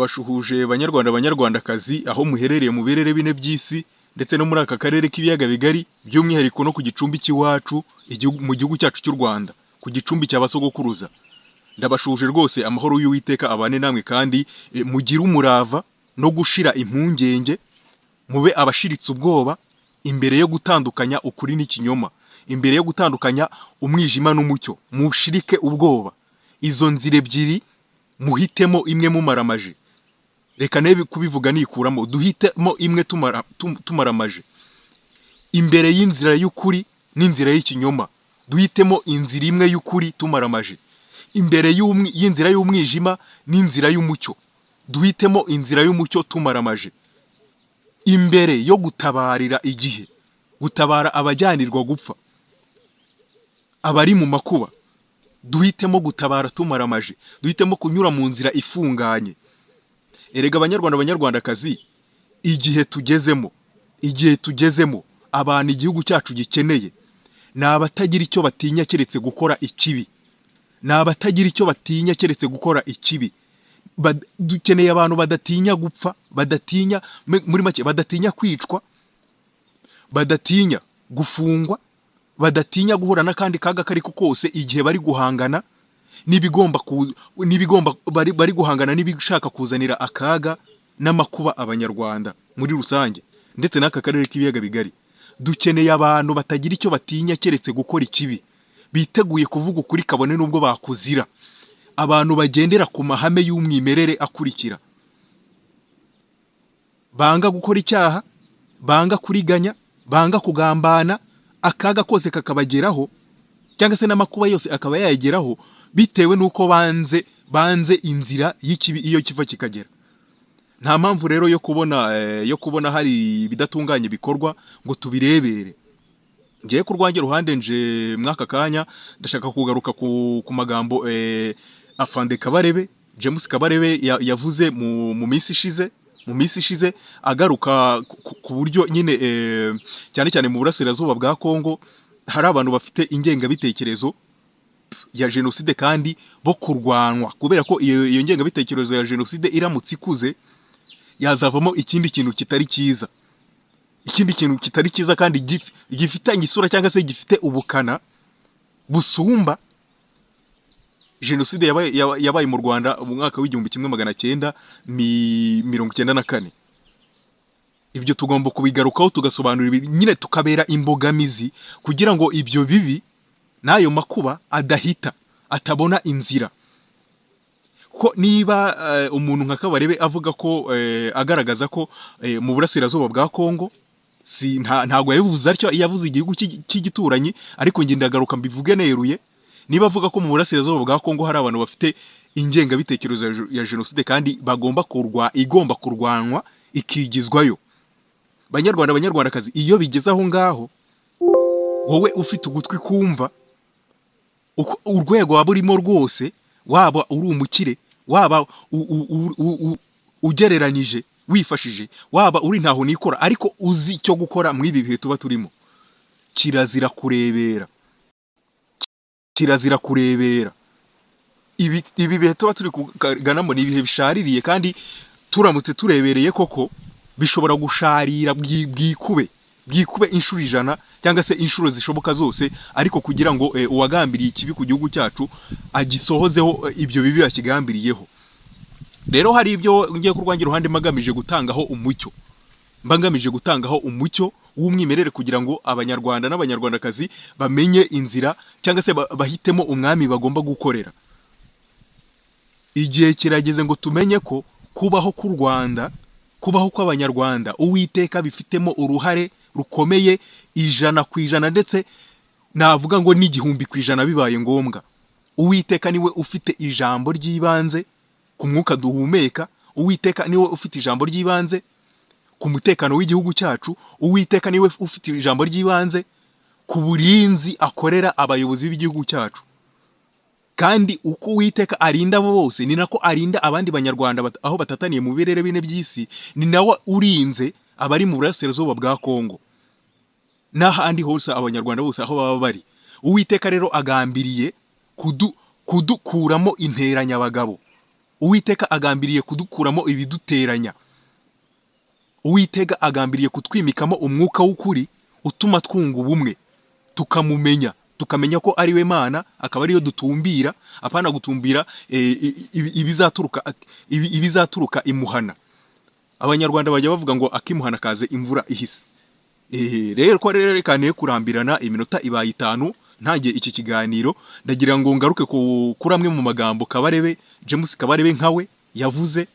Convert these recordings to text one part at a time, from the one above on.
Ndabashuhuje banyarwanda banyarwandakazi aho muherereye mu birere bine by'isi ndetse no muri aka karere k'ibiyaga bigari by'umwihariko no ku gicumbi cy'iwacu igihugu- mu gihugu cyacu cy'u Rwanda ku gicumbi cya basogokuruza ndabashuje rwose amahoro y'Uwiteka abane namwe kandi eh, mugire umurava no gushira impungenge mube abashiritse ubwoba imbere yo gutandukanya ukuri n'ikinyoma imbere yo gutandukanya umwijima n'umucyo mushirike ubwoba izo nzira ebyiri muhitemo imwe mumaramaje reka nebe kubivuga nikuramo duhitemo imwe tumara, tum, tumaramaje imbere y'inzira y'ukuri n'inzira y'ikinyoma duhitemo inzira imwe y'ukuri tumaramaje imbere y'umwi- y'inzira y'umwijima n'inzira y'umucyo duhitemo inzira y'umucyo tumaramaje imbere yo gutabarira igihe gutabara abajyanirwa gupfa abari mu makuba duhitemo gutabara tumaramaje duhitemo kunyura mu nzira ifunganye erega abanyarwanda banyarwandakazi igihe tugezemo igihe tugezemo abantu igihugu cyacu gikeneye ni abatagira icyo batinya keretse gukora ikibi ni abatagira icyo batinya keretse gukora ikibi Bad- dukeneye abantu badatinya gupfa badatinya me- muri make badatinya kwicwa badatinya gufungwa badatinya guhura n'akandi kaga kari ko kose igihe bari guhangana n'ibigomba ku- n'ibigomba bari, bari guhangana n'ibishaka kuzanira akaga n'amakuba abanyarwanda muri rusange ndetse n'aka karere k'ibiyaga bigari dukeneye abantu batagira icyo batinya keretse gukora ikibi biteguye kuvuga ukuri kabone n'ubwo bakuzira abantu bagendera ku mahame y'umwimerere akurikira banga gukora icyaha banga kuriganya banga kugambana akaga kose kakabageraho cyangwa se n'amakuba yose akaba yayageraho bitewe n'uko banze banze inzira y'ikibi iyo kiva kikagera nta mpamvu rero yo kubona eh, yo kubona hari ibidatunganye bikorwa ngo tubirebere ngiye ku rwanjye ruhande nje mw'aka kanya ndashaka kugaruka ku, ku magambo eh, afande kabarebe james kabarebe ya- yavuze mu, mu minsi ishize mu minsi ishize agaruka ku- ku- ku buryo nyine eh, cyane cyane mu burasirazuba bwa kongo hari abantu bafite ingengabitekerezo ya jenoside kandi bo kurwanwa kubera ko iyo iyo ngengabitekerezo ya jenoside iramutse ikuze yazavamo ikindi kintu kitari cyiza ikindi kintu kitari cyiza kandi gif- gifitanye isura cyangwa se gifite ubukana busumba jenoside yabaye yaba- yabaye mu rwanda mu mwaka w'igihumbi kimwe magana cyenda mi- mirongo icyenda na kane ibyo tugomba kubigarukaho tugasobanura ibi- nyine tukabera imbogamizi kugira ngo ibyo bibi n'ayo makuba adahita atabona inzira ko niba eh, umuntu nka kabarebe avuga ko eh, agaragaza ko eh, mu burasirazuba bwa kongo si nta ntago yabivuze atyo yavuze igihugu cy'igi- cy'igituranyi ariko nge ndagaruka mbivuge neruye niba avuga ko mu burasirazuba bwa kongo hari abantu bafite ingengabitekerezo ya je- ya jenoside kandi bagomba kurwa igomba kurwanwa ikigizwayo banyarwanda banyarwandakazi iyo bigeze aho ngaho wowe ufite ugutwi kumva uko- urwego waba urimo rwose waba uri umukire waba u- u- u- u- u- ugereranyije wifashije waba uri ntaho nikora ariko uzi icyo gukora muri ibi bihe tuba turimo kirazira kurebera kirazira kurebera ibi ibi bihe tuba turi kuganamo ni ibihe bishaririye kandi turamutse turebereye koko bishobora gusharira bwi- bwikube bwikube inshuro ijana cyangwa se inshuro zishoboka zose ariko kugira ngo eh, uwagambiriye ikibi ku gihugu cyacu agisohozeho eh, ibyo bibi yakigambiriyeho rero hari ibyo ngiye ku rwanjye ruhande magamije gutangaho umucyo mba ngamije gutangaho umucyo w'umwimerere kugira ngo abanyarwanda n'abanyarwandakazi bamenye inzira cyangwa se ba- bahitemo umwami bagomba gukorera igihe kirageze ngo tumenye ko kubaho k'u Rwanda kubaho kw'abanyarwanda uwiteka bifitemo uruhare rukomeye ijana ku ijana ndetse navuga ngo n'igihumbi ku ijana bibaye ngombwa uwiteka niwe ufite ijambo ry'ibanze ku mwuka duhumeka uwiteka niwe ufite ijambo ry'ibanze ku mutekano w'igihugu cyacu uwiteka niwe ufite ijambo ry'ibanze ku burinzi akorera abayobozi b'igihugu cyacu kandi uko uwiteka arinda abo bose ni nako arinda abandi banyarwanda bat- aho batataniye mu birere bine by'isi ni nawe urinze abari mu burasirazuba bwa kongo n'ahandi hose abanyarwanda bose aho baba bari uwiteka rero agambiriye kudu, kudukuramo interanyabagabo uwiteka agambiriye kudukuramo ibiduteranya uwiteka agambiriye kutwimikamo umwuka w'ukuri utuma twunga ubumwe tukamumenya tukamenya ko ari we mana akaba ariyo dutumbira apana gutumbira eh, i- i- ibizaturuka ibi- ibizaturuka imuhana abanyarwanda bajya bavuga ngo akimuhana kaze imvura ihise Eh, rero ko rero reka ne kurambirana iminota ibaye itanu ntangiye iki kiganiro ndagira ngo ngaruke ku- kuri amwe mu magambo kabarebe james kabarebe nkawe yavuze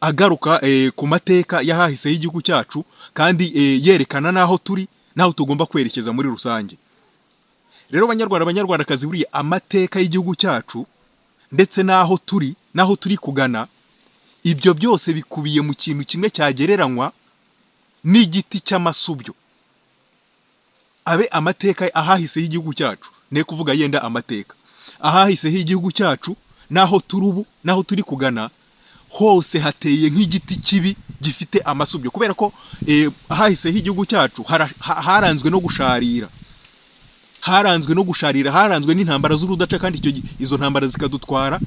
agaruka eh, ku mateka y'ahahise y'igihugu cyacu kandi eh, yerekana n'aho turi n'aho tugomba kwerekeza muri rusange rero banyarwanda banyarwandakazi buriya amateka y'igihugu cyacu ndetse n'aho turi n'aho turi kugana ibyo byose bikubiye mu kintu kimwe cyagereranywa n'igiti cy'amasubyo abe amateka ahahise y'igihugu cyacu ne kuvuga yenda amateka ahahise h'igihugu cyacu n'aho turi ubu n'aho turi kugana hose hateye nk'igiti kibi gifite amasubyo kubera ko eh, ahahise h'igihugu cyacu hara- ha- haranzwe no gusharira haranzwe no gusharira haranzwe n'intambara z'urudaca kandi icyo gi- izo ntambara zikadutwara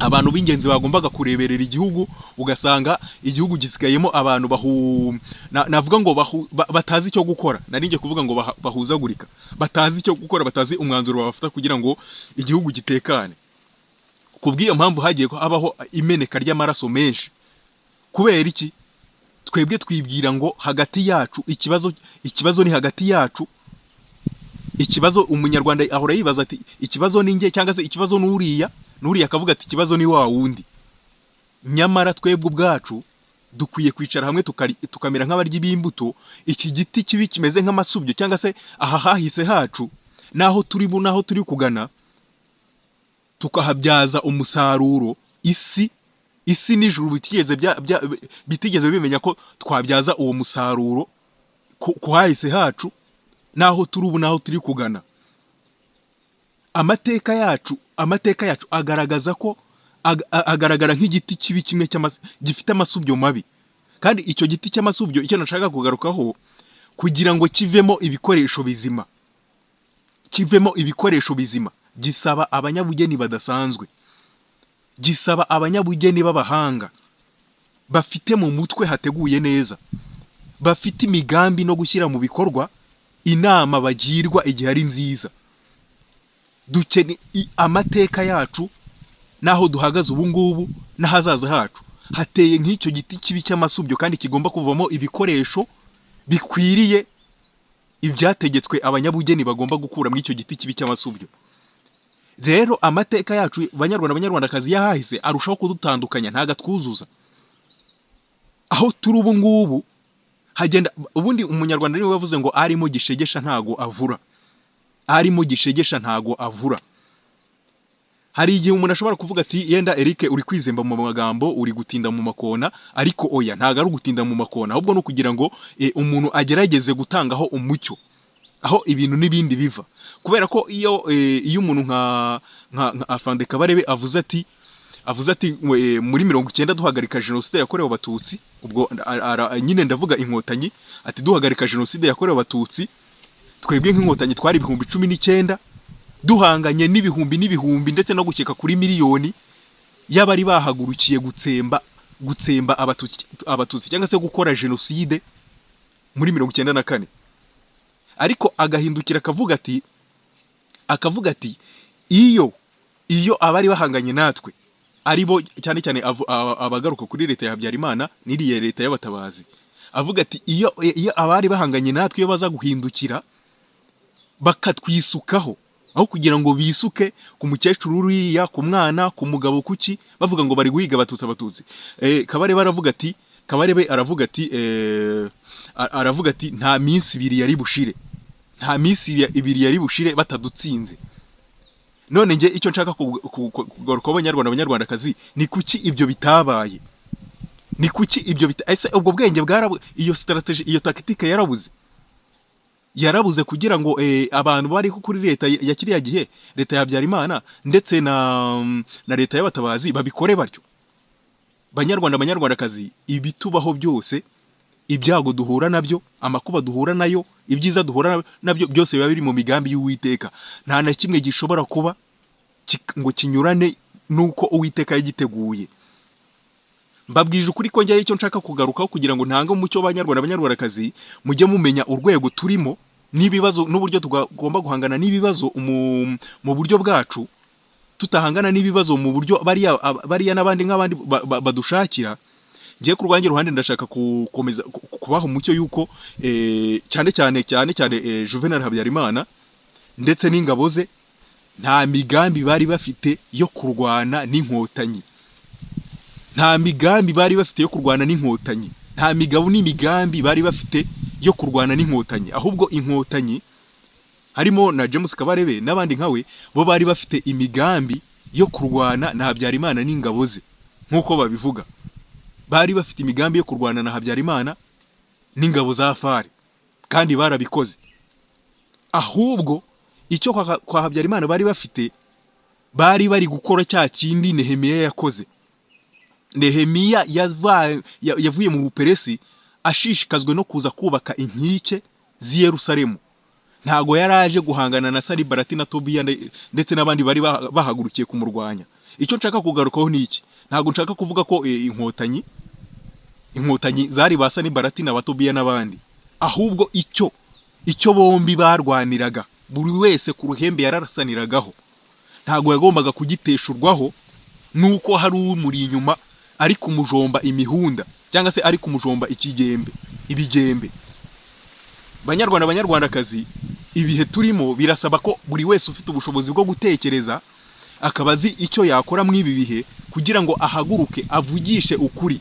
abantu b'ingenzi bagombaga kureberera igihugu ugasanga igihugu gisigayemo abantu bahu na- navuga ngo bahu- ba- batazi icyo gukora narinjye kuvuga ngo baha- bahuzagurika batazi icyo gukora batazi umwanzuro bafata kugira ngo igihugu gitekane ku bw'iyo mpamvu hagiye habaho imeneka ry'amaraso menshi kubera iki twebwe twibwira ngo hagati yacu ikibazo ikibazo ni hagati yacu ikibazo umunyarwanda ahora yibaza ati ikibazo ni njye cyangwa se ikibazo ni uriya n'uriya akavuga ati ikibazo ni wa wundi nyamara twebwe ubwacu dukwiye kwicara hamwe tukari- tukamera nk'abaryi b'imbuto iki giti kibi kimeze nk'amasubyo cyangwa se aha hahise hacu n'aho turi bu n'aho turi kugana tukahabyaza umusaruro isi isi n'ijuru bitigeze bya- bya- bitigeze bimenya ko twabyaza uwo musaruro ku ku hahise hacu n'aho turi ubu n'aho turi kugana amateka yacu amateka yacu agaragaza ko ag- a- agaragara nk'igiti kibi kimwe cy'amas- gifite amasubyo mabi kandi icyo giti cy'amasubyo icyo nashaka kugarukaho kugira ngo kivemo ibikoresho bizima kivemo ibikoresho bizima gisaba abanyabugeni badasanzwe gisaba abanyabugeni b'abahanga bafite mu mutwe hateguye neza bafite imigambi no gushyira mu bikorwa inama bagirwa igihe ari nziza dukene i- amateka yacu n'aho duhagaze ubu ngubu n'ahazaza hacu hateye nk'icyo giti kibi cy'amasubyo kandi kigomba kuvamo ibikoresho bikwiriye ibyategetswe abanyabugeni bagomba gukura muri icyo giti kibi cy'amasubyo rero amateka yacu banyarwanda banyarwandakazi y'ahahise arushaho kudutandukanya ntago atwuzuza aho turi ubu ngubu hagenda ubundi umunyarwanda niwe wavuze ngo arimo gishegesha ntago avura arimo gishegesha ntago avura hari igihe umuntu ashobora kuvuga ati yenda Eric uri kwizemba mu magambo uri gutinda mu makona ariko oya ntago ari ugutinda mu makona ahubwo ni ukugira ngo eh, umuntu agerageze gutangaho umucyo aho ibintu n'ibindi biva kubera ko iyo eh, iyo umuntu nka nka nka afande kabarebe avuze ati avuze ati "Mwe, muri mirongo icyenda duhagarika jenoside yakorewe abatutsi ubwo ara- ara- nyine ndavuga inkotanyi ati duhagarika jenoside yakorewe abatutsi twebwe nk'inkotanyi twari ibihumbi cumi n'icyenda duhanganye n'ibihumbi n'ibihumbi ndetse no gukeka kuri miliyoni y'abari bahagurukiye gutsemba gutsemba abatutsi abatutsi cyangwa se gukora jenoside muri mirongo icyenda na kane ariko agahindukira akavuga ati akavuga ati iyo iyo abari bahanganye natwe aribo cyane cyane avu- a- abagaruka kuri leta ya habyarimana n'iriya leta y'abatabazi avuga ati iyo iyo abari bahanganye natwe iyo baza guhindukira bakatwisukaho aho kugira ngo bisuke ku mukecuru uriya ku mwana ku mugabo kuki bavuga ngo bari guhiga abatutsi abatutsi eh, kabarebe aravuga ati kabarebe aravuga ati eh, a- aravuga ati nta minsi ibiri yari bushire nta minsi ya- ibiri yari bushire batadutsinze none njye icyo nshaka ku- ku- ku- kugarukaho abanyarwanda abanyarwandakazi ni kuki ibyo bitabaye ni kuki ibyo bita ese ubwo bwenge bwarabu iyo strategy iyo tactique yarabuze yarabuze kugira ngo eh, abantu bariho kuri leta ya ya kiriya gihe leta ya Habyarimana ndetse na na leta y'abatabazi babikore batyo banyarwanda banyarwandakazi ibitubaho byose ibyago duhura nabyo amakuba duhura nayo ibyiza duhura nabyo byose biba biri mu migambi y'uwiteka nta na kimwe gishobora kuba ki- ngo kinyurane nuko uwiteka yagiteguye mbabwije ukuri ko njyaho icyo nshaka kugarukaho kugira ngo ntange umucyo w'abanyarwanda abanyarwandakazi mujye mumenya urwego turimo n'ibibazo n'uburyo tugomba guhangana n'ibibazo mu- mu buryo bwacu tutahangana n'ibibazo mu buryo bariya bariya n'abandi nk'abandi ba- ba- badushakira ngiye ku rwanjye ruhande ndashaka gukomeza ku- kubaha umucyo y'uko eh, cyane cyane cyane cyane eh, Juvenal Habyarimana ndetse n'ingabo ze nta migambi bari bafite yo kurwana n'inkotanyi nta migambi bari bafite yo kurwana n'inkotanyi nta migabo n'imigambi bari bafite yo kurwana n'inkotanyi ahubwo inkotanyi harimo na James Kabarebe n'abandi nkawe bo bari bafite imigambi yo kurwana na Habyarimana n'ingabo ze nk'uko babivuga bari bafite imigambi yo kurwana na Habyarimana n'ingabo za fari kandi barabikoze ahubwo icyo kwa, kwa Habyarimana bari bafite bari bari gukora cya kindi Nehemiya yakoze Nehemiya yava- ya- yavuye mu Buperesi ashishikajwe no kuza kubaka inkike z'i Yerusalemu ntago yaraje guhangana na Sanibalati na Tobiya nde- ndetse n'abandi bari baha- bahagurukiye kumurwanya icyo nshaka kugarukaho ni iki ntago nshaka kuvuga ko eh, inkotanyi inkotanyi zari ba Sanibalati na Batobiya n'abandi ahubwo icyo icyo bombi barwaniraga buri wese ku ruhembe yararasaniragaho ntago yagombaga kugiteshurwaho nuko hari umuri inyuma ari kumujomba imihunda cyangwa se ari kumujomba ikigembe ibigembe banyarwanda banyarwandakazi ibihe turimo birasaba ko buri wese ufite ubushobozi bwo gutekereza akaba azi icyo yakora mu ibi bihe kugira ngo ahaguruke avugishe ukuri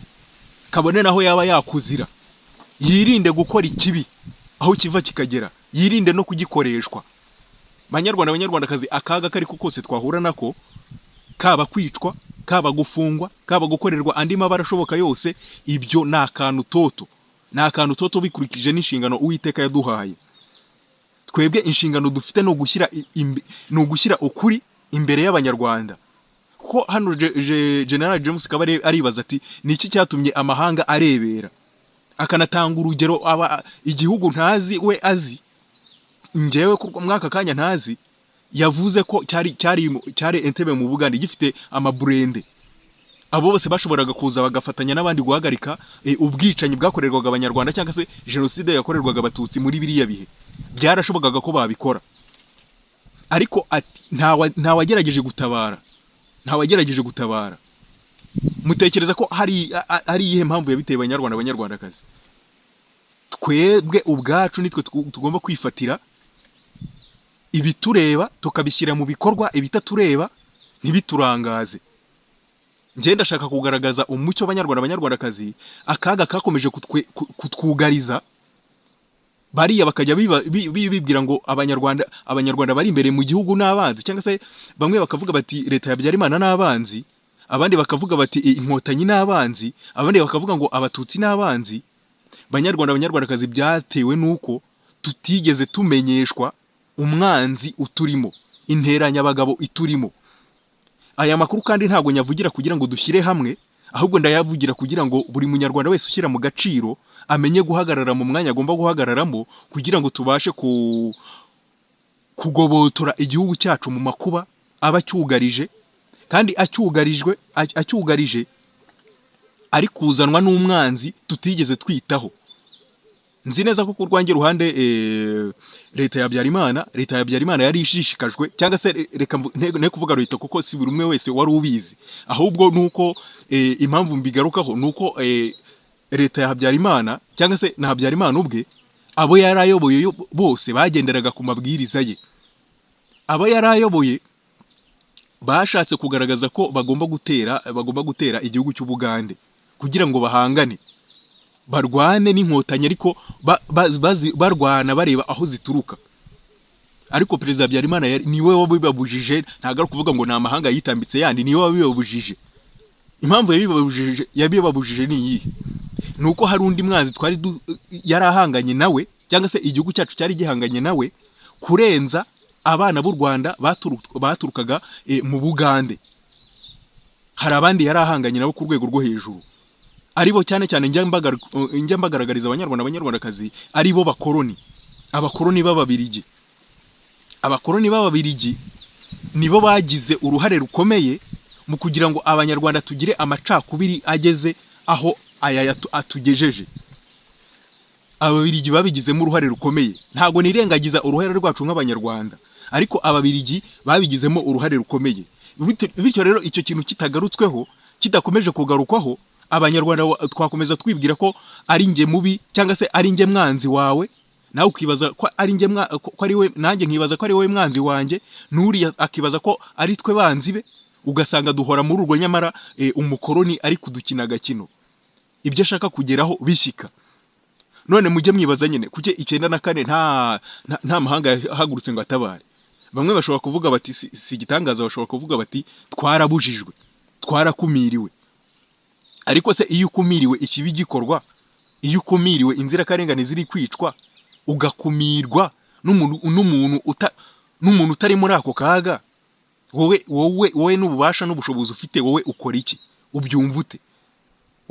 kabone naho yaba yakuzira yirinde gukora ikibi aho kiva kikagera yirinde no kugikoreshwa banyarwanda banyarwandakazi akaga kariko kose twahura nako kaba kwicwa kaba gufungwa kaba gukorerwa andi mabara ashoboka yose ibyo ni akantu toto ni akantu toto bikurikije n'inshingano uwiteka yaduhaye twebwe inshingano dufite ni ugushyira i- imbe- ni ugushyira ukuri imbere y'abanyarwanda ko hano Je- Je- general james kabare aribaza ati ni iki cyatumye amahanga arebera akanatanga urugero aba igihugu ntazi we azi njyewe ku rwa- mwaka kanya ntazi yavuze ko cyari cyari mu- cyari entebe mu bugande gifite amaburende abo bose bashoboraga kuza bagafatanya n'abandi guhagarika eh, ubwicanyi bwakorerwaga abanyarwanda cyangwa se jenoside yakorerwaga abatutsi muri biriya bihe byarashobokaga ko babikora ariko ati ntawa- ntawagerageje gutabara ntawagerageje gutabara mutekereza ko hari a- a- ari iyihe mpamvu yabiteye abanyarwanda abanyarwandakazi twebwe ubwacu nitwe tugu- tugomba kwifatira ibitureba tukabishyira mu bikorwa ibitatureba ntibiturangaze njye ndashaka kugaragaza umucyo abanyarwanda abanyarwandakazi akaga kakomeje kutwe- ku- kutwugariza bariya bakajya biba- bi- bi- bibwira ngo abanyarwanda abanyarwanda bari imbere mu gihugu n'abanzi cyangwa se bamwe bakavuga bati leta ya Habyarimana n'abanzi abandi bakavuga bati "I- inkotanyi n'abanzi abandi bakavuga ngo abatutsi n'abanzi banyarwanda abanyarwandakazi byatewe nuko tutigeze tumenyeshwa umwanzi uturimo interanyabagabo iturimo aya makuru kandi ntabwo nyavugira kugira ngo dushyire hamwe ahubwo ndayavugira kugira ngo buri munyarwanda wese ushyira mu gaciro amenye guhagarara mu mwanya agomba guhagararamo kugira ngo tubashe ku kugobotora igihugu cyacu mu makuba aba acyugarije kandi acyugarijwe ac- acyugarije ari kuzanwa n'umwanzi tutigeze twitaho nzi neza ko ku rwanjye ruhande eh, leta ya Habyarimana leta ya Habyarimana yari ishishikajwe cyangwa se re- reka mvu- nte nte kuvuga leta kuko si buri umwe wese wari ubizi ahubwo nuko eh, impamvu mbigarukaho nuko eh, leta ya Habyarimana cyangwa se na Habyarimana ubwe abo yari ayoboye yo- bose bagenderaga ku mabwiriza ye abo yari ayoboye bashatse kugaragaza ko bagomba gutera bagomba gutera igihugu cy'ubugande kugira ngo bahangane barwane n'inkotanyi ariko ba- ba- bazi- barwana bareba aho zituruka ariko perezida habyarimana yari- niwe wabibabujije ntabwo ari ukuvuga ngo ni amahanga yitambitse yandi niwe wabibabujije impamvu yabibabujije yabibabujije ni iyihe ni uko hari undi mwanzi twari du- yari ahanganye nawe cyangwa se igihugu cyacu cyari gihanganye nawe kurenza abana b'u rwanda baturu- baturukaga eh, mu bugande hari abandi yari ahanganye nabo ku rwego rwo hejuru aribo cyane cyane njya mbagar- eh, njya mbagaragariza abanyarwanda abanyarwandakazi aribo bakoroni abakoroni b'ababirigi abakoroni b'ababirigi nibo bagize uruhare rukomeye mu kugira ngo abanyarwanda tugire amacakubiri ageze aho aya yatu- atugejeje ababirigi babigizemo uruhare rukomeye ntabwo nirengagiza uruhare rwacu nk'abanyarwanda ariko ababirigi babigizemo uruhare rukomeye Bit- bityo rero icyo kintu kitagarutsweho kidakomeje kugarukwaho abanyarwanda wa- twakomeza twibwira ko ari njye mubi cyangwa se ari njye mwanzi wawe nawe ukibaza ko ari njye mwa- ko ko ari we nanjye nkibaza ko ari wowe mwanzi wanjye n'uriya akibaza ko ari twe banzi be ugasanga duhora muri urwo nyamara eh, umukoroni ari kudukina agakino ibyo ashaka kugeraho bishyika none mujye mwibaza nyine kuki icyenda na kane nta nta- nta mahanga yahagurutse ngo atabare bamwe bashobora kuvuga bati si si igitangaza bashobora kuvuga bati twarabujijwe twarakumiriwe ariko se iyo ukumiriwe ikibi gikorwa iyo ukumiriwe inzirakarengane ziri kwicwa ugakumirwa n'umuntu n'umuntu uta- n'umuntu utari muri ako kaga wowe wowe wowe n'ububasha n'ubushobozi ufite wowe ukora iki ubyumva ute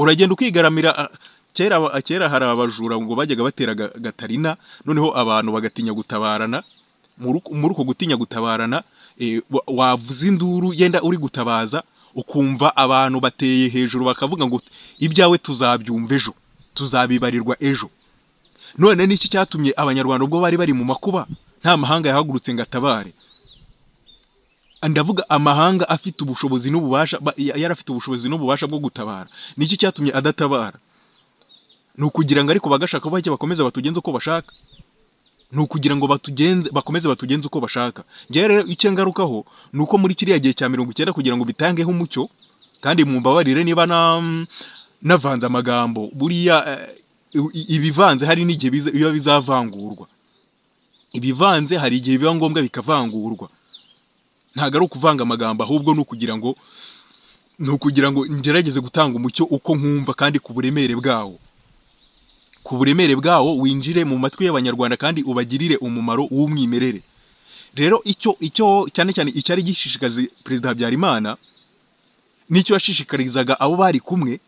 uragenda ukigaramira ah, kera aba- kera hari abajura ngo bajyaga batera ga- gatarina noneho abantu bagatinya gutabarana muri uko- muri uko gutinya gutabarana eh, wa- wavuza induru yenda uri gutabaza ukumva abantu bateye hejuru bakavuga ngo ibyawe tuzabyumva ejo tuzabibarirwa ejo none niki cyatumye abanyarwanda ubwo bari bari mu makuba nta mahanga yahagurutse ngo atabare ndavuga amahanga afite ubushobozi n'ububasha ba- ya- yari afite ubushobozi n'ububasha bwo gutabara niki cyatumye adatabara ni ukugira ngo ariko bagashaka bajye bakomeze batugenze uko bashaka ni ukugira ngo batugenze bakomeze batugenze uko bashaka njyewe rero icyo ngarukaho ni uko muri kiriya gihe cya mirongo icyenda kugira ngo bitangeho umucyo kandi mumbabarire niba na navanze amagambo buriya eh, i- ibivanze hari n'igihe biza- biba bizavangurwa ibivanze hari igihe biba ngombwa bikavangurwa ntabwo ari ukuvanga amagambo ahubwo ni ukugira ngo ni ukugira ngo ngerageze gutanga umucyo uko nkumva kandi ku buremere bwawo ku buremere bwawo winjire mu matwi y'abanyarwanda kandi ubagirire umumaro w'umwimerere rero icyo icyo cyane cyane icyari gishishikaza perezida habyarimana n'icyo yashishikarizaga abo bari kumwe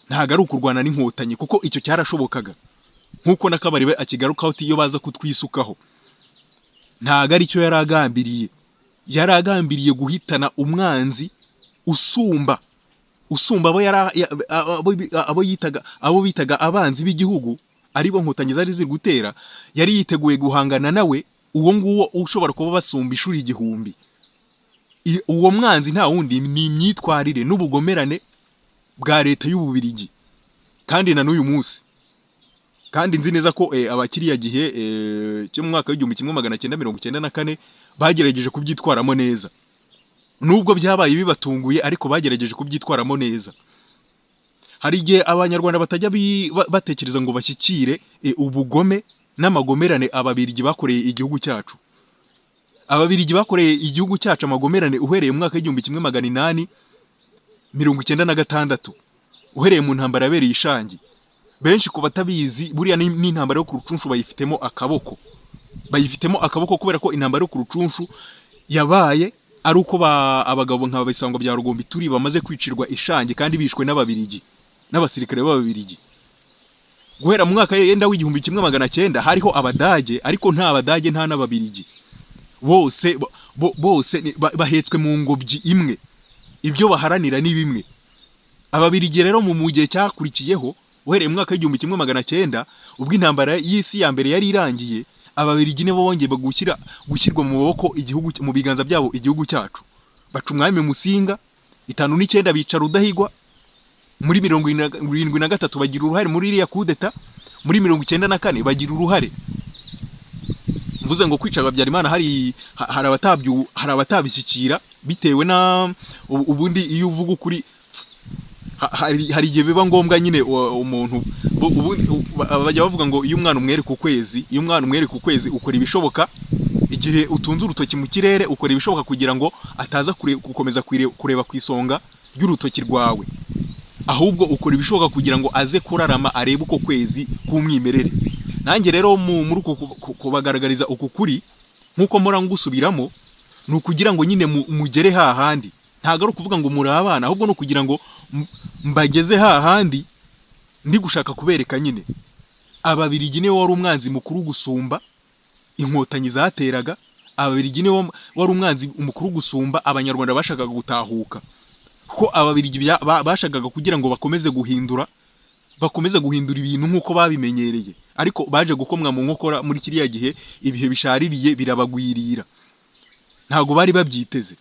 ntabwo ari ukurwana n'inkotanyi kuko icyo cyarashobokaga nk'uko n'akabari we akigarukaho ati iyo baza kutwisukaho ntabwo ari cyo yari agambiriye yari agambiriye guhitana umwanzi usumba usumba abo yara- ya- a- abo bi- abo yitaga abo bitaga abanzi b'igihugu aribo nkotanyi zari ziri gutera yari yiteguye guhangana nawe uwo nguwo ushobora kuba basumba ishuri igihumbi I- uwo mwanzi nta wundi ni imyitwarire n'ubugomerane bwa leta y'ububirigi kandi na n'uyu munsi kandi nzi neza ko eh, abakiriya gihe eh, cyo mu mwaka w'igihumbi kimwe magana cyenda mirongo icyenda na kane bagerageje kubyitwaramo neza nubwo byabaye bibatunguye ariko bagerageje kubyitwaramo neza hari igihe abanyarwanda batajya bi- ba- batekereza ngo bashyikire eh, ubugome n'amagomerane ababirigi bakoreye igihugu cyacu ababirigi bakoreye igihugu cyacu amagomerane uhereye mu mwaka w'igihumbi kimwe magana inani mirongo icyenda na gatandatu uhereye mu ntambara yabereye i shangi benshi ku batabizi buriya ni ni intambara yo ku rucunshu bayifitemo akaboko bayifitemo akaboko kubera ko intambara yo ku rucunshu yabaye ari uko ba- abagabo nka bisango bya rugombi turi bamaze kwicirwa ishangi kandi bishwe n'ababirigi n'abasirikare b'ababirigi guhera mu mwaka yenda w'igihumbi kimwe magana cyenda hariho abadage ariko nta abadage nta n'ababirigi bose bo- bo- bose ni- ba- bahetswe mu ngobyi imwe ibyo baharanira ni bimwe ababirigi rero mu mu gihe cyakurikiyeho uhereye mu mwaka w'igihumbi kimwe magana cyenda ubwo intambara y'isi ya mbere yari irangiye ababirigi nibo bongeye gushyira gushyirwa mu maboko igihugu mu biganza byabo igihugu cyacu baca umwami musinga itanu n'icyenda bica rudahigwa muri mirongo irindwi na gatatu bagira uruhare muri iriya kudeta muri mirongo icyenda na kane bagira uruhare mvuze ngo kwica habyarimana hari ha- hari abatabyu hari abatabishyikira bitewe na ubu- ubundi iyo uvuga ukuri ha- hari hari igihe biba ngombwa nyine wa- umuntu bo- ubundi u- ba- bajya bavuga ngo iyo umwana umwereka ukwezi iyo umwana umwereka ukwezi ukora ibishoboka igihe utunze urutoki mu kirere ukora ibishoboka kugira ngo ataza kure- gukomeza kwire- kureba ku isonga ry'urutoki rwawe ahubwo ukora ibishoboka kugira ngo aze kurarama arebe uko kwezi k'umwimerere nanjye rero mu- muri uku ku- ku- kubagaragariza uku kuri nk'uko mpora ngusubiramo ni ukugira ngo nyine mu- mugere hahandi ntabwo ari ukuvuga ngo muri abana ahubwo ni ukugira ngo m- mbageze hahandi ndi gushaka kubereka nyine ababirigi niwe wari umwanzi mukuru gusumba inkotanyi zateraga ababirigi niwe wari umwanzi mukuru gusumba abanyarwanda bashakaga gutahuka ko ababirigi bya- ba- bashakaga kugira ngo bakomeze guhindura bakomeze guhindura ibintu nk'uko babimenyereye ariko baje gukomwa mu nkokora muri kiriya gihe ibihe bishaririye birabagwirira ntabwo bari babyiteze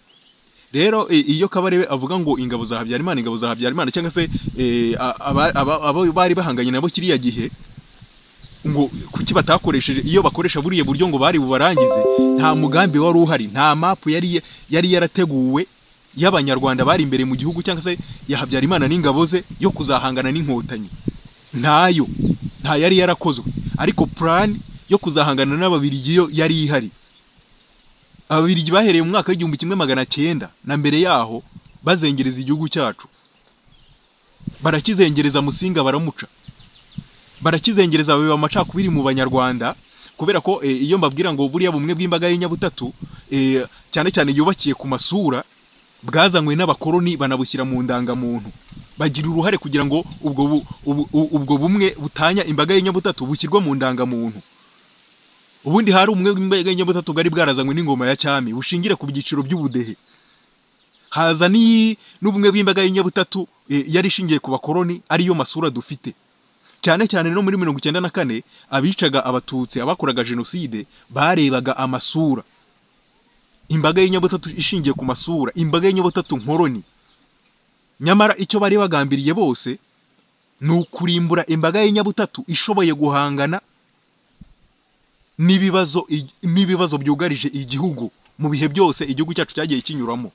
rero e, iyo kabarebe avuga ngo ingabo za habyarimana ingabo za habyarimana cyangwa se e, a- aba- aba- abo bari bahanganye nabo kiriya gihe ngo kuki batakoresheje iyo bakoresha buriya buryo ngo bari bubarangize nta mugambi wari uhari nta mapu yari yari yarateguwe y'abanyarwanda bari imbere mu gihugu cyangwa se ya habyarimana n'ingabo ze yo kuzahangana n'inkotanyi ntayo nta yari yarakozwe ariko plan yo kuzahangana n'ababirigi yo yari ihari ababirigi bahereye mu mwaka w'igihumbi kimwe magana cyenda na mbere yaho bazengereza igihugu cyacu barakizengereza musinga baramuca barakizengereza biba amacakubiri mu banyarwanda kubera ko eh, iyo mbabwira ngo buriya bumwe bw'imbaga y'inyabutatu eh, cyane cyane yubakiye ku masura bwazanywe n'abakoloni banabushyira mu ndangamuntu bagira uruhare kugira ngo ubwo, bu, ubu, u- ubwo bumwe butanya imbaga y'inyabutatu bushyirwe mu ndangamuntu ubundi hari umwe w'imbaga y'inyabutatu bwari bwarazanywe n'ingoma ya cyami bushingire ku byiciro by'ubudehe haza n'iyi n'ubumwe bw'imbaga y'inyabutatu eh, yari ishingiye ku bakoloni ariyo masura dufite cyane cyane no muri mirongo icyenda na kane abicaga abatutsi abakoraga jenoside barebaga amasura imbaga y'inyabutatu ishingiye ku masura imbaga y'inyabutatu nkoroni nyamara icyo bari bagambiriye bose ni ukurimbura imbaga y'inyabutatu ishoboye guhangana n'ibibazo n'ibibazo byugarije igihugu mu bihe byose igihugu cyacu cyagiye kinyuramo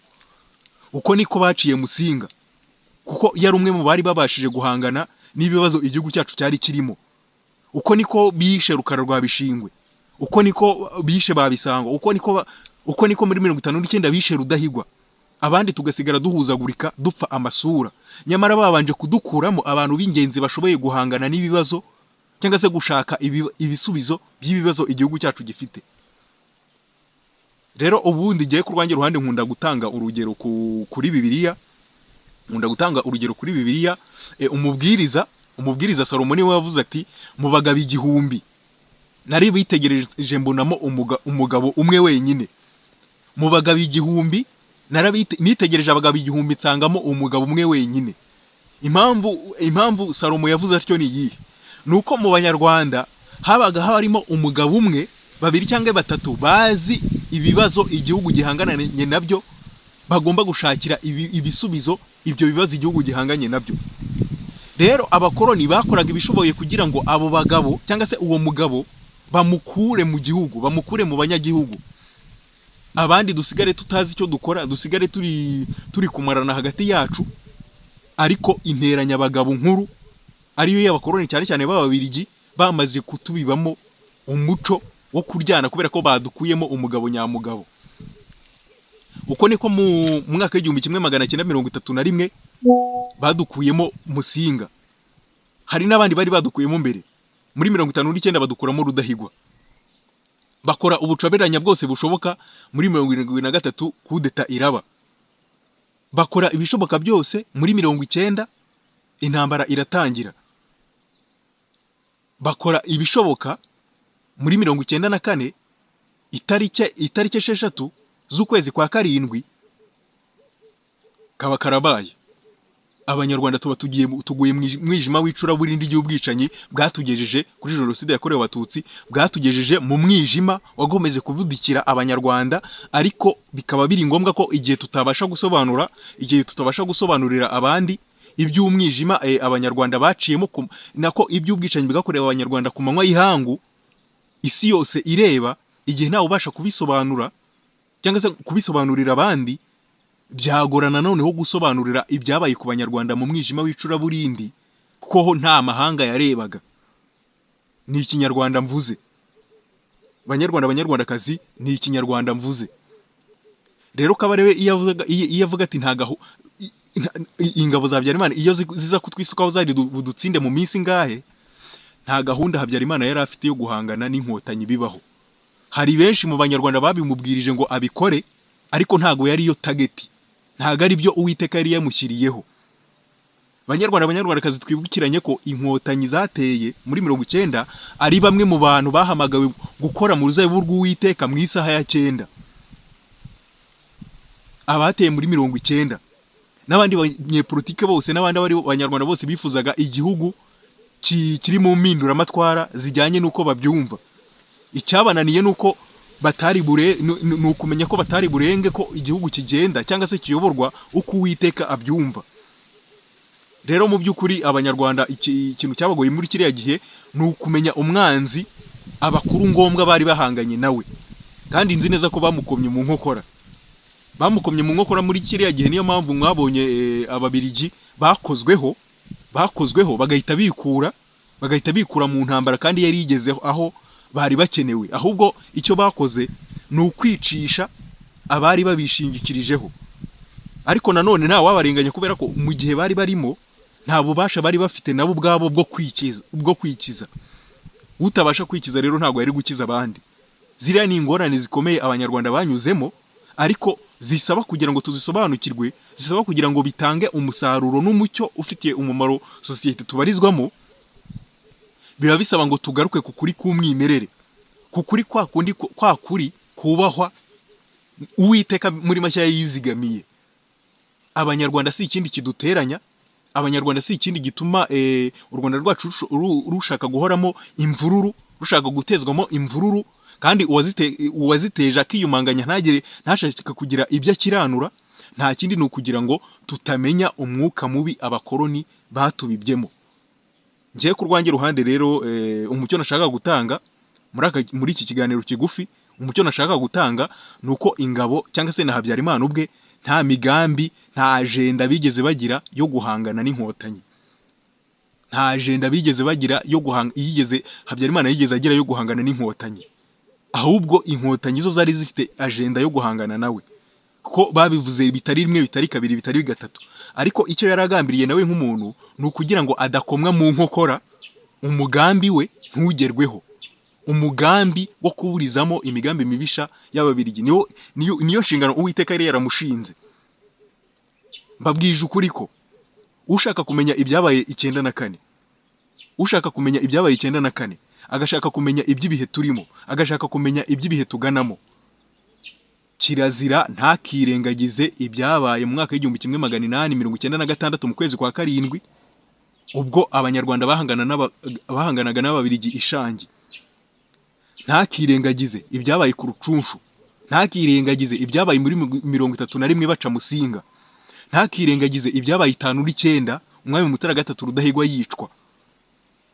uko niko baciye musinga kuko yari umwe mu bari babashije guhangana n'ibibazo igihugu cyacu cyari kirimo uko niko bishe rukara rwa bishingwe uko niko bishe babisanga uko niko ba- uko niko muri mirongo itanu n'icyenda bishe rudahigwa abandi tugasigara duhuzagurika dupfa amasura nyamara babanje kudukuramo abantu b'ingenzi bashoboye guhangana n'ibibazo cyangwa se gushaka ibi- ibisubizo by'ibibazo igihugu cyacu gifite rero ubundi ngiye ku rwanjye ruhande nkunda gutanga urugero ku- kuri bibiliya nkunda gutanga urugero kuri bibiliya e, umubwiriza umubwiriza salomo niwe wavuze ati mubagabo igihumbi nari bitegereje mbonamo umuga, umugabo umwe wenyine mubagabo igihumbi narabite- nitegereje abagabo igihumbi nsangamo umugabo umwe wenyine impamvu impamvu salomo yavuze atyo ni iyihe ni uko mu banyarwanda habaga harimo umugabo umwe babiri cyangwa batatu bazi ibibazo igihugu gihangananye nabyo bagomba gushakira ibi- ibisubizo ibyo bibazo igihugu gihanganye nabyo rero abakoloni bakoraga ibishoboye kugira ngo abo bagabo cyangwa se uwo mugabo bamukure mu gihugu bamukure mu banyagihugu abandi dusigare tutazi icyo dukora dusigare turi turi kumarana hagati yacu ariko interanyabagabo nkuru ariyo y'abakoloni cyane cyane b'ababirigi bamaze kutubibamo umuco wo kuryana kubera ko badukuyemo umugabo nyamugabo uko niko mu mwaka w'igihumbi kimwe magana cyenda mirongo itatu na rimwe badukuyemo musinga hari n'abandi bari badukuyemo mbere muri mirongo itanu n'icyenda badukuramo rudahigwa bakora ubucoberanya bwose bushoboka muri mirongo irindwi na gatatu kudeta iraba bakora ibishoboka byose muri mirongo icyenda intambara iratangira bakora ibishoboka muri mirongo icyenda na kane itariki itariki esheshatu z'ukwezi kwa karindwi kaba karabaye abanyarwanda tuba tugiye mu- tuguye mu ij- mwijima w'icuraburindi ry'ubwicanyi bwatugejeje kuri jenoside yakorewe abatutsi bwatugejeje mu mwijima wagomeje kubudikira abanyarwanda ariko bikaba biri ngombwa ko igihe tutabasha gusobanura igihe tutabasha gusobanurira abandi iby'umwijima eh, abanyarwanda baciyemo ku- nako iby'ubwicanyi bwakorewe abanyarwanda ku manywa y'ihangu isi yose ireba igihe ntawe ubasha kubisobanura cyangwa se kubisobanurira abandi byagorana noneho gusobanurira ibyabaye ku banyarwanda mu mwijima w'icuraburindi kuko ho nta mahanga yarebaga ni ikinyarwanda mvuze banyarwanda banyarwandakazi ni ikinyarwanda mvuze rero kabarebe iyo avuga iyo iyo avuga ati ntagaho ingabo za habyarimana iyo zi- ziza kutwisukaho zari du- budutsinde mu minsi ingahe nta gahunda habyarimana yari afite yo guhangana n'inkotanyi bibaho hari benshi mu banyarwanda babimubwirije ngo abikore ariko ntago yari yo tageti ntago ari byo uwiteka yari yamushyiriyeho banyarwanda banyarwandakazi twibukiranye ko inkotanyi zateye muri mirongo icyenda ari bamwe mu bantu bahamagawe gukora mu ruzabibu rw'uwiteka mu isaha ya cyenda abateye muri mirongo icyenda n'abandi banyepolitike bose n'abandi abari banyarwanda bose bifuzaga igihugu ki- kiri mu mpinduramatwara zijyanye n'uko babyumva icyabananiye ni uko batari bure ni- ni ni ukumenya ko batari burenge ko igihugu kigenda cyangwa se kiyoborwa uko uwiteka abyumva rero mu by'ukuri abanyarwanda iki- ikintu cyabagoye muri kiriya gihe ni ukumenya umwanzi abakuru ngombwa bari bahanganye nawe kandi nzi neza ko bamukomye mu nkokora bamukomye mu nkokora muri kiriya gihe niyo mpamvu mwabonye eh, ababirigi bakozweho bakozweho bagahita bikura bagahita bikura mu ntambara kandi yari yigezeho aho bari bakenewe ahubwo icyo bakoze ni ukwicisha abari babishingikirijeho ariko nanone nta wabarenganya kubera ko mu gihe bari barimo nta bubasha bari bafite nabo ubwabo bwo kwikiza bwo kwikiza utabasha kwikiza rero ntabwo yari gukiza abandi ziriya ni ingorane zikomeye abanyarwanda banyuzemo ariko zisaba kugira ngo tuzisobanukirwe zisaba kugira ngo bitange umusaruro n'umucyo ufitiye umumaro sosiyete tubarizwamo biba bisaba ngo tugaruke ku kuri k'umwimerere ku kuri kwa kundi ku- kwa kuri kubahwa uwiteka muri mashya yizigamiye abanyarwanda si ikindi kiduteranya abanyarwanda si ikindi gituma eh, u rwanda rwacu rusho- ru- rushaka guhoramo imvururu rushaka gutezwamo imvururu kandi uwazite- uwaziteje akiyumanganya ntagere ntashaka kugira ibyo akiranura nta kindi ni ukugira ngo tutamenya umwuka mubi abakoloni batubibyemo njyewe ku rwanjye ruhande rero eh, umucyo nashaka gutanga muri aka muri iki kiganiro kigufi umucyo nashaka gutanga ni uko ingabo cyangwa se na habyarimana ubwe nta migambi nta ajenda bigeze bagira yo guhangana n'inkotanyi nta ajenda bigeze bagira yo guhanga yigeze habyarimana yigeze agira yo guhangana n'inkotanyi ahubwo inkotanyi zo zari zifite ajenda yo guhangana nawe ko babivuze bitari rimwe bitari kabiri bitari gatatu ariko icyo yaragambiriye nawe nk'umuntu ni ukugira ngo adakomwa mu nkokora umugambi we ntugerweho umugambi wo kuburizamo imigambi mibisha y'ababirigi niyo niyo niyo nshingano uwiteka yari yaramushinze mbabwije ukuri ko ushaka kumenya ibyabaye icyenda na kane ushaka kumenya ibyabaye icyenda na kane agashaka kumenya iby'ibihe turimo agashaka kumenya iby'ibihe tuganamo kirazira ntakirengagize ibyabaye mu mwaka w'igihumbi kimwe magana inani mirongo icyenda na gatandatu mu kwezi kwa karindwi ubwo abanyarwanda bahangana n'aba- bahanganaga n'ababirigi ishangi ntakirengagize ibyabaye ku rucunshu ntakirengagize ibyabaye muri mig- mirongo itatu na rimwe baca musinga ntakirengagize ibyabaye itanu n'icyenda umwami mutara gatatu rudahigwa yicwa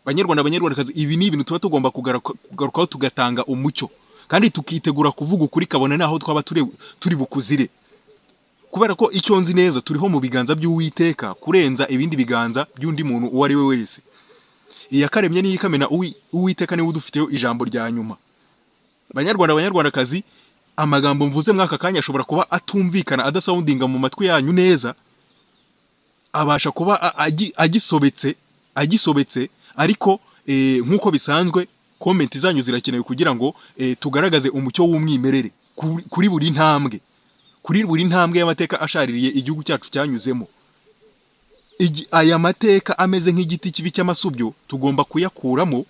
banyarwanda banyarwandakazi ibi ni ibintu tuba tugomba kugara- kugarukaho tugatanga umucyo kandi tukitegura kuvuga ukuri kabone n'aho twaba turi turi bukuzire kubera ko icyo nzi neza turiho mu biganza by'uwiteka kurenza ibindi biganza by'undi muntu uwo ari we wese iyakaremye n'iyo ikamena uwi- uwiteka niwe udufiteho ijambo rya nyuma banyarwanda banyarwandakazi amagambo mvuze muri aka kanya ashobora kuba atumvikana adasawundinga mu matwi yanyu neza abasha kuba a- agi- agisobetse agisobetse ariko eh, nk'uko bisanzwe komenti zanyu zirakenewe kugira ngo eh, tugaragaze umucyo w'umwimerere ku- kuri buri ntambwe kuri buri ntambwe y'amateka ashaririye igihugu cyacu cyanyuzemo Igi- aya mateka ameze nk'igiti kibi cy'amasubyo tugomba kuyakuramo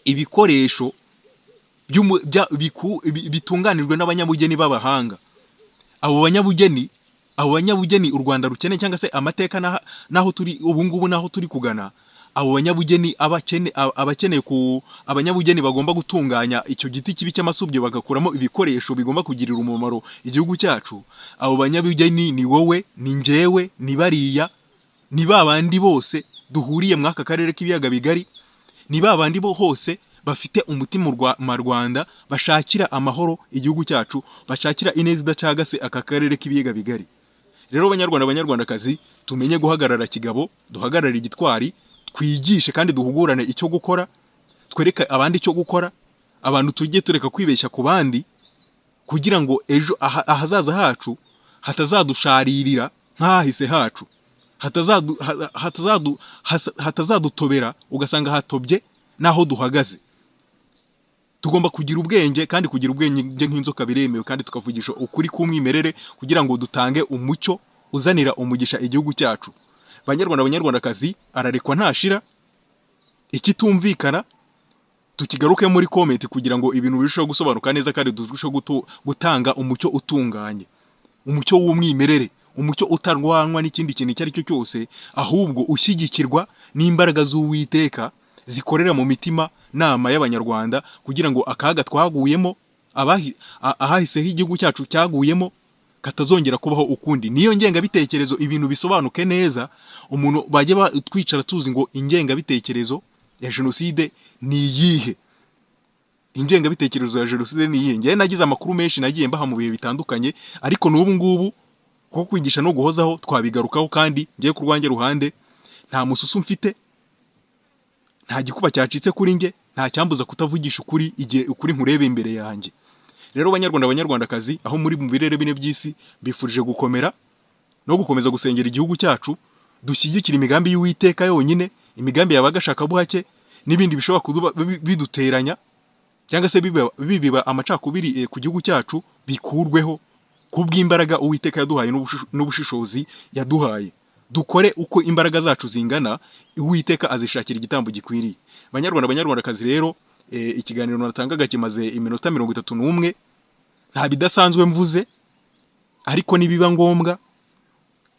ibikoresho by'umu- bya- biku- bi- bitunganijwe n'abanyabugeni b'abahanga abo banyabugeni abo banyabugeni u rwanda rukeneye cyangwa se amateka n'aha- n'aho turi ubu ngubu n'aho turi kugana abo banyabugeni abakene- a- abakeneye ku abanyabugeni bagomba gutunganya icyo giti kibi cy'amasubyo bagakuramo ibikoresho bigomba kugirira umumaro igihugu cyacu abo banyabugeni ni wowe ni njyewe ni bariya ni ba bandi bose duhuriye muri aka karere k'ibiyaga bigari ni ba bandi bo hose bafite umutima urwa- ma rwanda bashakira amahoro igihugu cyacu bashakira ineza idacagase aka karere k'ibiyaga bigari rero banyarwanda banyarwandakazi tumenye guhagarara kigabo duhagarare igitwari twigishe kandi duhugurane icyo gukora twereke abandi icyo gukora abantu tujye tureka kwibeshya ku bandi kugira ngo ejo aha- ahazaza hacu hatazadusharirira nk'ahahise hacu hatazadu- ha- hatazadu- hasa- hatazadutobera ugasanga hatobye n'aho duhagaze tugomba kugira ubwenge kandi kugira ubwenge nk'inzoka biremewe kandi tukavugisha ukuri k'umwimerere kugira ngo dutange umucyo uzanira umugisha igihugu cyacu banyarwanda banyarwandakazi ararekwa ntashira ikitumvikana tukigaruke muri komenti kugira ngo ibintu birusheho gusobanuka neza kandi turusheho gutu- gutanga umucyo utunganye umucyo w'umwimerere umucyo utarwanwa n'ikindi kintu icyo ari cyo cyose ahubwo ushyigikirwa n'imbaraga z'uwiteka zikorera mu mitima nama y'abanyarwanda kugira ngo akaga twaguyemo abahi- a- ahahiseho igihugu cyacu cyaguyemo katazongera kubaho ukundi niyo ngengabitekerezo ibintu bisobanuke neza umuntu bajya ba- twicara tuzi ngo ingengabitekerezo ya jenoside ni iyihe ingengabitekerezo ya jenoside ni iyihe njyewe nagize amakuru menshi nagiye mbaha mu bihe bitandukanye ariko n'ubu ngubu kuko kwigisha no guhozaho twabigarukaho kandi ngiye ku rwanjye ruhande nta mususu mfite nta gikuba cyacitse kuri njye nta cyambuza kutavugisha ukuri igihe ukuri nkurebe imbere yanjye rero banyarwanda banyarwandakazi aho muri mu birere bine by'isi bifurije gukomera no gukomeza gusengera igihugu cyacu dushyigikira imigambi y'uwiteka yonyine imigambi yabagashakabuhake n'ibindi bishobora kuduba bi- biduteranya cyangwa se bibiba- bibiba amacakubiri eh, ku gihugu cyacu bikurweho kubw'imbaraga uwiteka yaduhaye n'ubushish- n'ubushishozi yaduhaye dukore uko imbaraga zacu zingana uwiteka azishakira igitambo gikwiriye banyarwanda banyarwandakazi rero eh, ikiganiro natangaga kimaze iminota mirongo itatu n'umwe nta bidasanzwe mvuze ariko nibiba ngombwa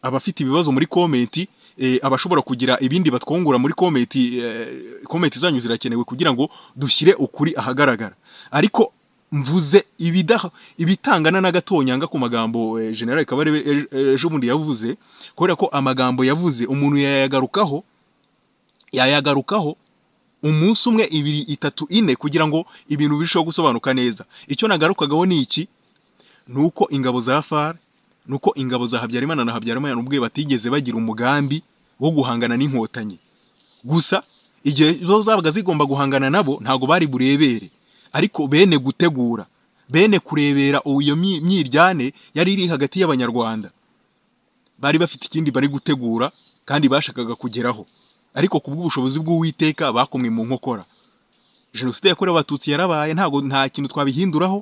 abafite ibibazo muri komenti eh, abashobora kugira ibindi batwungura muri komenti eh, komenti zanyu zirakenewe kugira ngo dushyire ukuri ahagaragara ariko mvuze ibidaho ibitangana n'agatonyanga ku magambo eh, General Kabarebe eh, eh, ejo bundi yavuze kubera ko amagambo yavuze umuntu yayagarukaho yayagarukaho umunsi umwe ibiri itatu ine kugira ngo ibintu birusheho gusobanuka neza icyo nagarukagaho ni iki nuko ingabo za FAR nuko ingabo za Habyarimana na Habyarimana ubwe batigeze bagira umugambi wo guhangana n'inkotanyi gusa igihe zo zabaga zigomba guhangana nabo ntago bari burebere ariko bene gutegura bene kurebera ubu iyo myi- myiryane yari iri hagati y'abanyarwanda bari bafite ikindi bari gutegura kandi bashakaga kugeraho ariko ku bw'ubushobozi bw'uwiteka bakomwe mu nkokora jenoside yakorewe abatutsi yarabaye ntago nta kintu twabihinduraho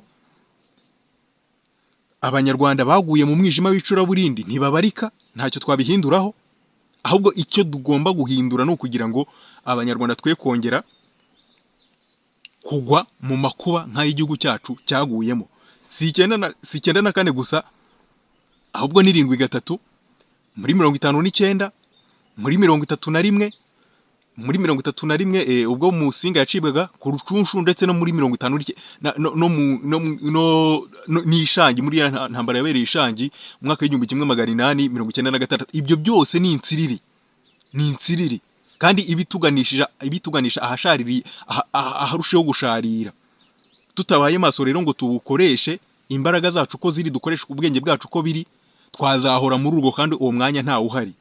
abanyarwanda baguye mu mwijima w'icuraburindi ntibabarika ntacyo twabihinduraho ahubwo icyo tugomba guhindura ni ukugira ngo abanyarwanda twe kongera kugwa mu makuba nk'ay'igihugu cyacu cyaguyemo si icyenda na- si icyenda na kane gusa ahubwo n'irindwi gatatu muri mirongo itanu n'icyenda muri mirongo itatu na rimwe muri mirongo itatu na rimwe eh, ubwo Musinga yacibwaga ku rucunshu ndetse no muri mirongo itanu n'ike- na- no, no, mu- no, mu- no, no n'ishangi muri ya nta- ntambara yabereye ishangi mu mwaka w'igihumbi kimwe magana inani mirongo icyenda na gatandatu ibyo byose ni insiriri ni insiriri kandi ibituganisha ibituganisha ahashariri aha- aha- aharusheho gusharira tutabaye maso rero ngo tuwukoreshe imbaraga zacu uko ziri dukoreshe ubwenge bwacu uko biri twazahora muri urwo kandi uwo mwanya ntawe uhari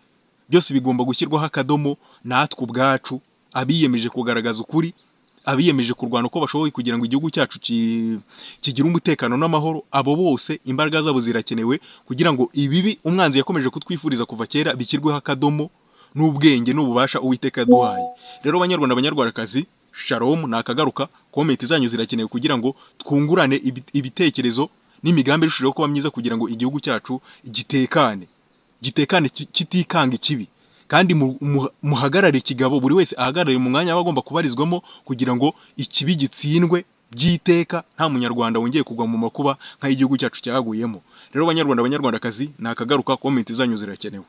byose bigomba gushyirwaho akadomo natwe ubwacu abiyemeje kugaragaza ukuri abiyemeje kurwana uko bashoboye kugira ngo igihugu cyacu ki- kigire umutekano n'amahoro abo bose imbaraga zabo zirakenewe kugira ngo ibibi umwanzi yakomeje kutwifuriza kuva kera bishyirweho akadomo n'ubwenge n'ububasha uwiteka yaduhaye rero banyarwanda banyarwandakazi sharomu ni akagaruka komenti zanyu zirakenewe kugira ngo twungurane ibi- ibitekerezo n'imigambi irushijeho kuba myiza kugira ngo igihugu cyacu gitekane gitekane ki- kitikanga ikibi kandi mu- mu- muhagarare ikigabo buri wese ahagarare mu mwanya aba agomba kubarizwamo kugira ngo ikibi gitsindwe by'iteka nta munyarwanda wongeye kugwa mu makuba nk'ay'igihugu cyacu cyaguyemo rero banyarwanda banyarwandakazi ni akagaruka komenti zanyu zirakenewe